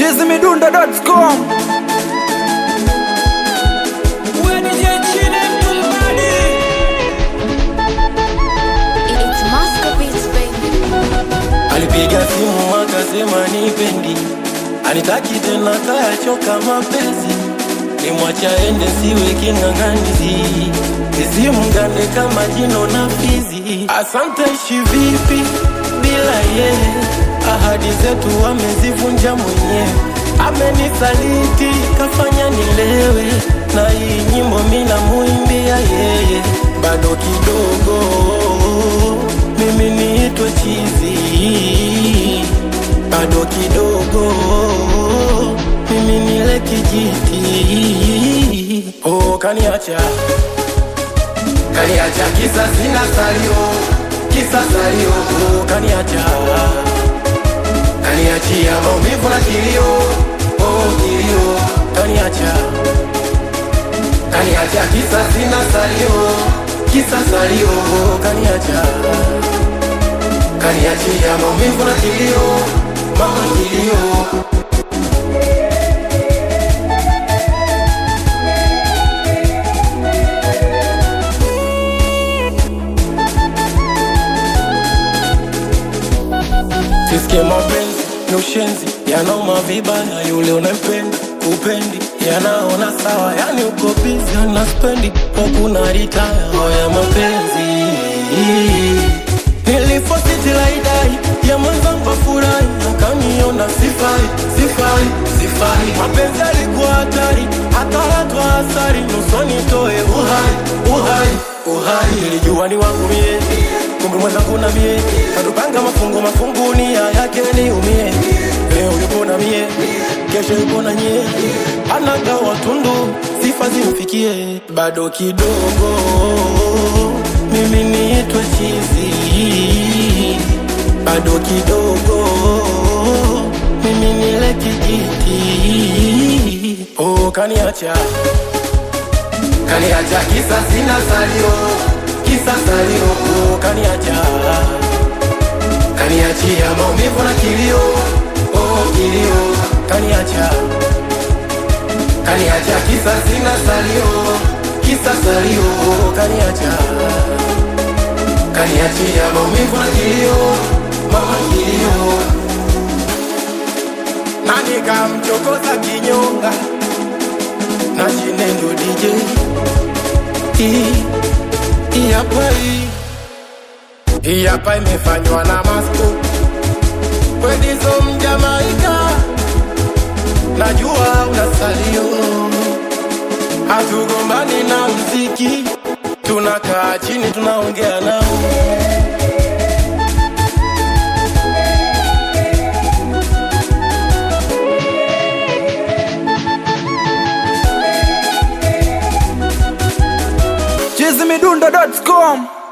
chizimidundo.com It's Moscow Beats, baby. Alipiga simu akasema nipendi, anitaki tena, kayachoka mapenzi, nimwacha ende, siwe king'ang'anizi, nisimgande kama jino na fizi. Asante, ishi vipi bila yeye? Ahadi zetu amezivunja mwenyewe, amenisaliti, kafanya nilewe, na hii nyimbo mina muimbia yeye, bado kidogo mimi niitwe chizi, bado kidogo mimi nile kijiti. Oh, kaniacha kaniacha, kisa sina salio, kisa salio. Oh, kaniacha kaniachia maumivu na kilio, oh, kilio. Kaniacha kaniacha, kisa sina salio, kisa salio. Oh, kaniacha kaniachia maumivu na kilio, mama kilio. Sisikie mapenzi ni ushenzi, yanauma vibaya, yule unempenda upendi, yanaona sawa, yani uko busy na spendi, kuna ritaya ya mapenzi nilifositilaidai ya mwenzangu afurahi, akaniona sifai, sifai, sifai. Mapenzi alikuwa hatari, akalatwa asari, nusoni toe uhai, uhai, uhai. Nilijua ni wangu mie, kumbe mwenzangu na mie, katupanga mafungu mafungu, nia yake niumie. Leo yupo na mie, kesho yupo na nyie, anagawa tundu, sifa zimfikie, bado kidogo mimi niitwe chizi, bado kidogo mimi nile kijiti. Oh, kaniacha kaniacha, kisa sina salio, kisa salio. Oh, kaniacha kaniachia maumivu na kilio, oh, kilio. Kaniacha kaniacha, kisa sina salio, kisa salio. Oh, kaniacha kaniachia maumivu na kilio, mama kilio, na nikamchokoza kinyonga na shinendo DJ hii hii hapa hii hii hapa imefanywa na Masco Kwedizo Mjamaika, najua una salio, hatugombani na mziki, tunakaa chini tunaongea nao chizimidundo.com